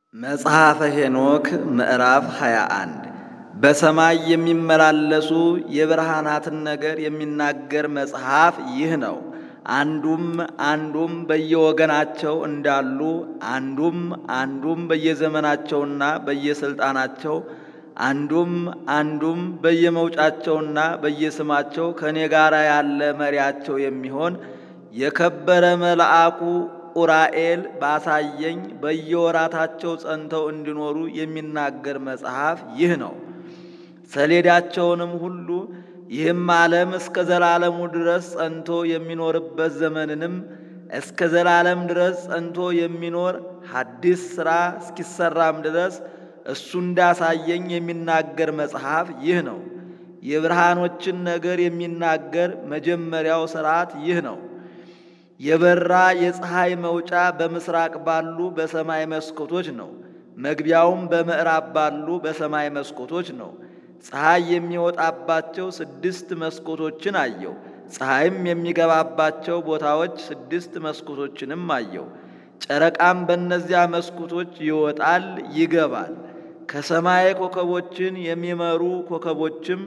መጽሐፈ ሄኖክ ምዕራፍ 21 በሰማይ የሚመላለሱ የብርሃናትን ነገር የሚናገር መጽሐፍ ይህ ነው። አንዱም አንዱም በየወገናቸው እንዳሉ አንዱም አንዱም በየዘመናቸውና በየስልጣናቸው አንዱም አንዱም በየመውጫቸውና በየስማቸው ከእኔ ጋር ያለ መሪያቸው የሚሆን የከበረ መልአኩ ኡራኤል ባሳየኝ በየወራታቸው ጸንተው እንዲኖሩ የሚናገር መጽሐፍ ይህ ነው። ሰሌዳቸውንም ሁሉ ይህም ዓለም እስከ ዘላለሙ ድረስ ጸንቶ የሚኖርበት ዘመንንም እስከ ዘላለም ድረስ ጸንቶ የሚኖር ሐዲስ ሥራ እስኪሰራም ድረስ እሱ እንዳሳየኝ የሚናገር መጽሐፍ ይህ ነው። የብርሃኖችን ነገር የሚናገር መጀመሪያው ሥርዓት ይህ ነው። የበራ የፀሐይ መውጫ በምስራቅ ባሉ በሰማይ መስኮቶች ነው። መግቢያውም በምዕራብ ባሉ በሰማይ መስኮቶች ነው። ፀሐይ የሚወጣባቸው ስድስት መስኮቶችን አየው። ፀሐይም የሚገባባቸው ቦታዎች ስድስት መስኮቶችንም አየው። ጨረቃም በእነዚያ መስኮቶች ይወጣል ይገባል። ከሰማይ ኮከቦችን የሚመሩ ኮከቦችም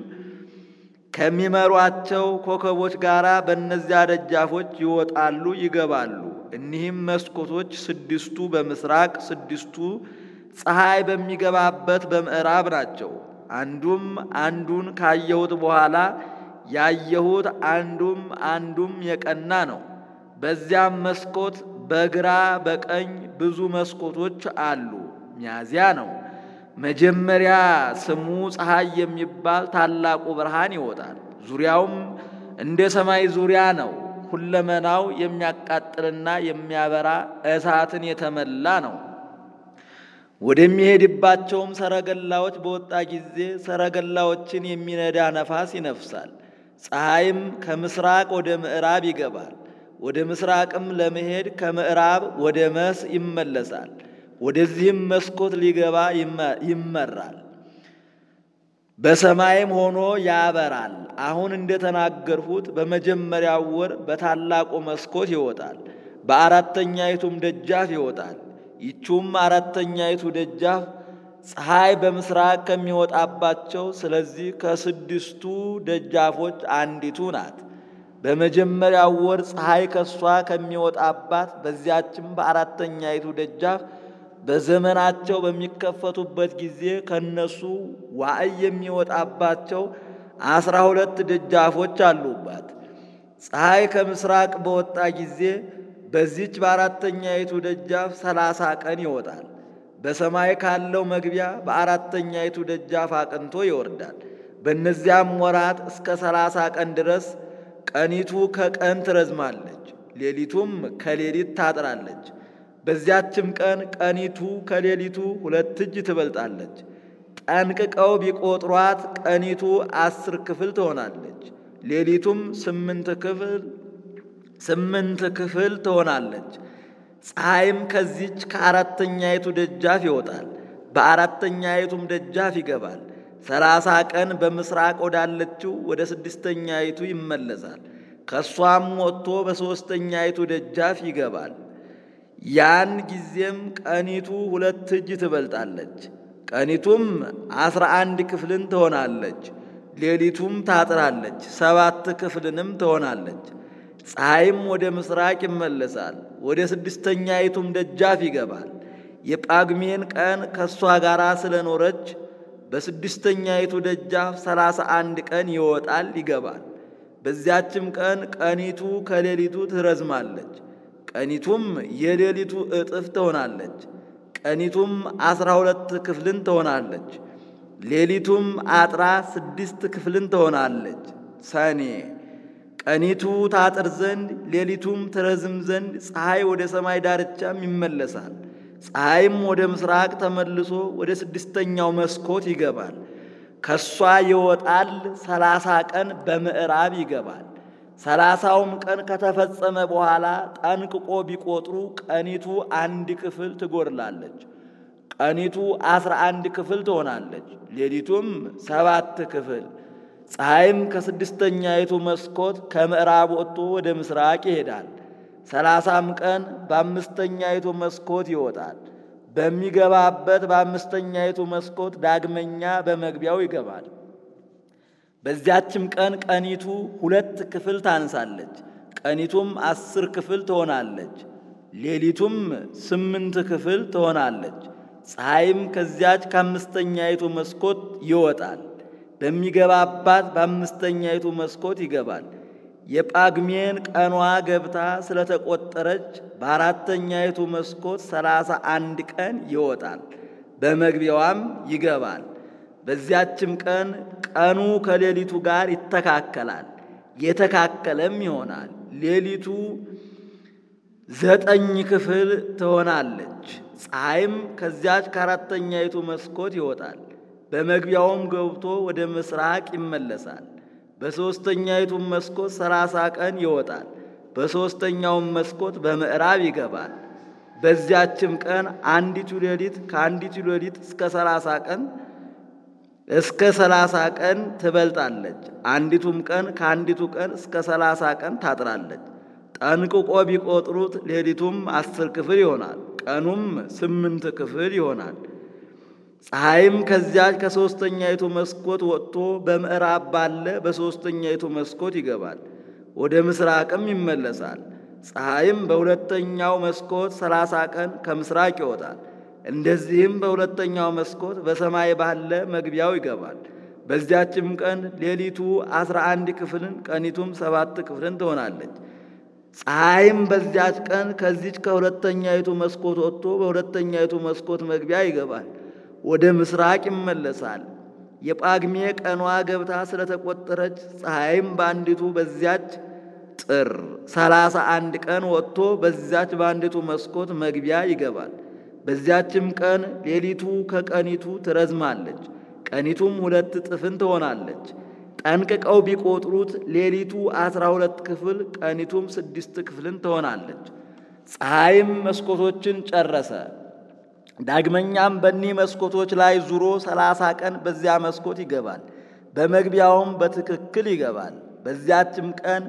ከሚመሯቸው ኮከቦች ጋር በእነዚያ ደጃፎች ይወጣሉ ይገባሉ። እኒህም መስኮቶች ስድስቱ በምስራቅ ስድስቱ ፀሐይ በሚገባበት በምዕራብ ናቸው። አንዱም አንዱን ካየሁት በኋላ ያየሁት አንዱም አንዱም የቀና ነው። በዚያም መስኮት በግራ በቀኝ ብዙ መስኮቶች አሉ። ሚያዝያ ነው። መጀመሪያ ስሙ ፀሐይ የሚባል ታላቁ ብርሃን ይወጣል። ዙሪያውም እንደ ሰማይ ዙሪያ ነው። ሁለመናው የሚያቃጥልና የሚያበራ እሳትን የተመላ ነው። ወደሚሄድባቸውም ሰረገላዎች በወጣ ጊዜ ሰረገላዎችን የሚነዳ ነፋስ ይነፍሳል። ፀሐይም ከምስራቅ ወደ ምዕራብ ይገባል። ወደ ምስራቅም ለመሄድ ከምዕራብ ወደ መስ ይመለሳል። ወደዚህም መስኮት ሊገባ ይመራል። በሰማይም ሆኖ ያበራል። አሁን እንደተናገርሁት በመጀመሪያው ወር በታላቁ መስኮት ይወጣል፣ በአራተኛይቱም ደጃፍ ይወጣል። ይቹም አራተኛይቱ ደጃፍ ፀሐይ በምስራቅ ከሚወጣባቸው ስለዚህ ከስድስቱ ደጃፎች አንዲቱ ናት። በመጀመሪያው ወር ፀሐይ ከሷ ከሚወጣባት በዚያችም በአራተኛይቱ ደጃፍ በዘመናቸው በሚከፈቱበት ጊዜ ከነሱ ዋዕይ የሚወጣባቸው አስራ ሁለት ደጃፎች አሉባት። ፀሐይ ከምስራቅ በወጣ ጊዜ በዚች በአራተኛይቱ ደጃፍ ሰላሳ ቀን ይወጣል። በሰማይ ካለው መግቢያ በአራተኛይቱ ደጃፍ አቅንቶ ይወርዳል። በእነዚያም ወራት እስከ ሰላሳ ቀን ድረስ ቀኒቱ ከቀን ትረዝማለች፣ ሌሊቱም ከሌሊት ታጥራለች። በዚያችም ቀን ቀኒቱ ከሌሊቱ ሁለት እጅ ትበልጣለች። ጠንቅቀው ቢቆጥሯት ቀኒቱ አስር ክፍል ትሆናለች፣ ሌሊቱም ስምንት ክፍል ስምንት ክፍል ትሆናለች። ፀሐይም ከዚች ከአራተኛይቱ ደጃፍ ይወጣል፣ በአራተኛይቱም ደጃፍ ይገባል። ሰላሳ ቀን በምስራቅ ወዳለችው ወደ ስድስተኛይቱ ይመለሳል። ከእሷም ወጥቶ በሦስተኛይቱ ደጃፍ ይገባል። ያን ጊዜም ቀኒቱ ሁለት እጅ ትበልጣለች። ቀኒቱም አስራ አንድ ክፍልን ትሆናለች፣ ሌሊቱም ታጥራለች፣ ሰባት ክፍልንም ትሆናለች። ፀሐይም ወደ ምስራቅ ይመለሳል፣ ወደ ስድስተኛይቱም ደጃፍ ይገባል። የጳግሜን ቀን ከእሷ ጋር ስለኖረች በስድስተኛይቱ ደጃፍ ሰላሳ አንድ ቀን ይወጣል ይገባል። በዚያችም ቀን ቀኒቱ ከሌሊቱ ትረዝማለች። ቀኒቱም የሌሊቱ እጥፍ ትሆናለች። ቀኒቱም አስራ ሁለት ክፍልን ትሆናለች። ሌሊቱም አጥራ ስድስት ክፍልን ትሆናለች። ሰኔ ቀኒቱ ታጥር ዘንድ ሌሊቱም ትረዝም ዘንድ ፀሐይ ወደ ሰማይ ዳርቻም ይመለሳል። ፀሐይም ወደ ምስራቅ ተመልሶ ወደ ስድስተኛው መስኮት ይገባል። ከሷ ይወጣል። ሰላሳ ቀን በምዕራብ ይገባል። ሰላሳውም ቀን ከተፈጸመ በኋላ ጠንቅቆ ቢቆጥሩ ቀኒቱ አንድ ክፍል ትጎድላለች። ቀኒቱ አስራ አንድ ክፍል ትሆናለች። ሌሊቱም ሰባት ክፍል። ፀሐይም ከስድስተኛይቱ መስኮት ከምዕራብ ወጥቶ ወደ ምስራቅ ይሄዳል። ሰላሳም ቀን በአምስተኛይቱ መስኮት ይወጣል። በሚገባበት በአምስተኛይቱ መስኮት ዳግመኛ በመግቢያው ይገባል። በዚያችም ቀን ቀኒቱ ሁለት ክፍል ታንሳለች፣ ቀኒቱም አስር ክፍል ትሆናለች፣ ሌሊቱም ስምንት ክፍል ትሆናለች። ፀሐይም ከዚያች ከአምስተኛይቱ መስኮት ይወጣል፣ በሚገባባት በአምስተኛይቱ መስኮት ይገባል። የጳግሜን ቀኗ ገብታ ስለተቆጠረች በአራተኛይቱ መስኮት ሰላሳ አንድ ቀን ይወጣል፣ በመግቢያዋም ይገባል። በዚያችም ቀን ቀኑ ከሌሊቱ ጋር ይተካከላል፣ የተካከለም ይሆናል። ሌሊቱ ዘጠኝ ክፍል ትሆናለች። ፀሐይም ከዚያች ከአራተኛይቱ መስኮት ይወጣል፣ በመግቢያውም ገብቶ ወደ ምስራቅ ይመለሳል። በሦስተኛይቱም መስኮት ሰላሳ ቀን ይወጣል፣ በሦስተኛውም መስኮት በምዕራብ ይገባል። በዚያችም ቀን አንዲቱ ሌሊት ከአንዲቱ ሌሊት እስከ ሰላሳ ቀን እስከ ሰላሳ ቀን ትበልጣለች። አንዲቱም ቀን ከአንዲቱ ቀን እስከ ሰላሳ ቀን ታጥራለች። ጠንቅቆ ቢቆጥሩት ሌሊቱም አስር ክፍል ይሆናል፣ ቀኑም ስምንት ክፍል ይሆናል። ፀሐይም ከዚያች ከሦስተኛይቱ መስኮት ወጥቶ በምዕራብ ባለ በሦስተኛይቱ መስኮት ይገባል፣ ወደ ምስራቅም ይመለሳል። ፀሐይም በሁለተኛው መስኮት ሰላሳ ቀን ከምስራቅ ይወጣል። እንደዚህም በሁለተኛው መስኮት በሰማይ ባለ መግቢያው ይገባል። በዚያችም ቀን ሌሊቱ አስራ አንድ ክፍልን ቀኒቱም ሰባት ክፍልን ትሆናለች። ፀሐይም በዚያች ቀን ከዚች ከሁለተኛይቱ መስኮት ወጥቶ በሁለተኛይቱ መስኮት መግቢያ ይገባል፣ ወደ ምስራቅ ይመለሳል። የጳግሜ ቀኗ ገብታ ስለተቆጠረች ፀሐይም በአንዲቱ በዚያች ጥር ሰላሳ አንድ ቀን ወጥቶ በዚያች በአንዲቱ መስኮት መግቢያ ይገባል። በዚያችም ቀን ሌሊቱ ከቀኒቱ ትረዝማለች፣ ቀኒቱም ሁለት ጥፍን ትሆናለች። ጠንቅቀው ቢቆጥሩት ሌሊቱ አስራ ሁለት ክፍል ቀኒቱም ስድስት ክፍልን ትሆናለች። ፀሐይም መስኮቶችን ጨረሰ። ዳግመኛም በኒህ መስኮቶች ላይ ዙሮ ሰላሳ ቀን በዚያ መስኮት ይገባል፣ በመግቢያውም በትክክል ይገባል። በዚያችም ቀን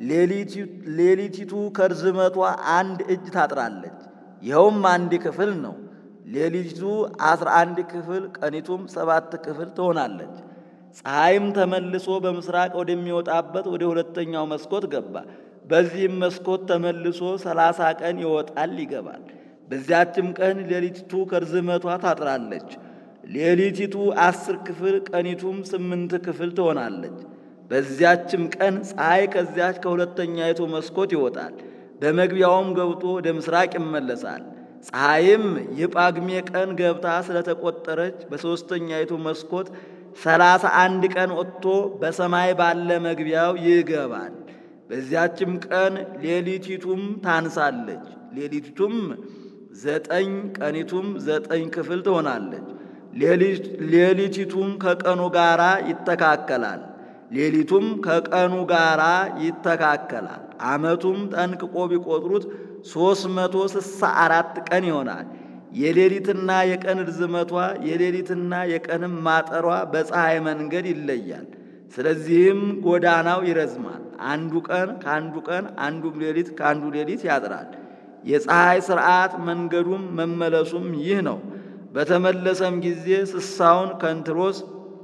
ሌሊቲቱ ከርዝመቷ አንድ እጅ ታጥራለች፣ ይኸውም አንድ ክፍል ነው። ሌሊቱ አስራ አንድ ክፍል ቀኒቱም ሰባት ክፍል ትሆናለች። ፀሐይም ተመልሶ በምስራቅ ወደሚወጣበት ወደ ሁለተኛው መስኮት ገባ። በዚህም መስኮት ተመልሶ ሰላሳ ቀን ይወጣል ይገባል። በዚያችም ቀን ሌሊቲቱ ከርዝመቷ ታጥራለች። ሌሊቲቱ አስር ክፍል ቀኒቱም ስምንት ክፍል ትሆናለች። በዚያችም ቀን ፀሐይ ከዚያች ከሁለተኛይቱ መስኮት ይወጣል፣ በመግቢያውም ገብቶ ወደ ምስራቅ ይመለሳል። ፀሐይም የጳግሜ ቀን ገብታ ስለተቆጠረች በሦስተኛይቱ መስኮት ሰላሳ አንድ ቀን ወጥቶ በሰማይ ባለ መግቢያው ይገባል። በዚያችም ቀን ሌሊቲቱም ታንሳለች። ሌሊቲቱም ዘጠኝ ቀኒቱም ዘጠኝ ክፍል ትሆናለች። ሌሊቲቱም ከቀኑ ጋራ ይተካከላል። ሌሊቱም ከቀኑ ጋራ ይተካከላል። ዓመቱም ጠንቅቆ ቢቆጥሩት ሦስት መቶ ስሳ አራት ቀን ይሆናል። የሌሊትና የቀን ርዝመቷ የሌሊትና የቀንም ማጠሯ በፀሐይ መንገድ ይለያል። ስለዚህም ጎዳናው ይረዝማል። አንዱ ቀን ከአንዱ ቀን አንዱም ሌሊት ከአንዱ ሌሊት ያጥራል። የፀሐይ ሥርዓት መንገዱም መመለሱም ይህ ነው። በተመለሰም ጊዜ ስሳውን ከንትሮስ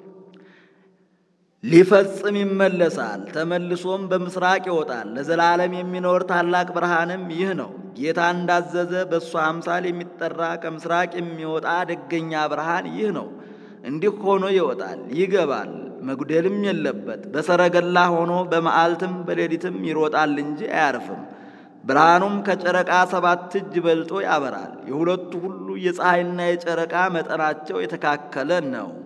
ሊፈጽም ይመለሳል። ተመልሶም በምስራቅ ይወጣል። ለዘላለም የሚኖር ታላቅ ብርሃንም ይህ ነው። ጌታ እንዳዘዘ በእሱ አምሳል የሚጠራ ከምስራቅ የሚወጣ ደገኛ ብርሃን ይህ ነው። እንዲህ ሆኖ ይወጣል ይገባል፣ መጉደልም የለበት። በሰረገላ ሆኖ በመዓልትም በሌሊትም ይሮጣል እንጂ አያርፍም። ብርሃኑም ከጨረቃ ሰባት እጅ በልጦ ያበራል። የሁለቱ ሁሉ የፀሐይና የጨረቃ መጠናቸው የተካከለ ነው።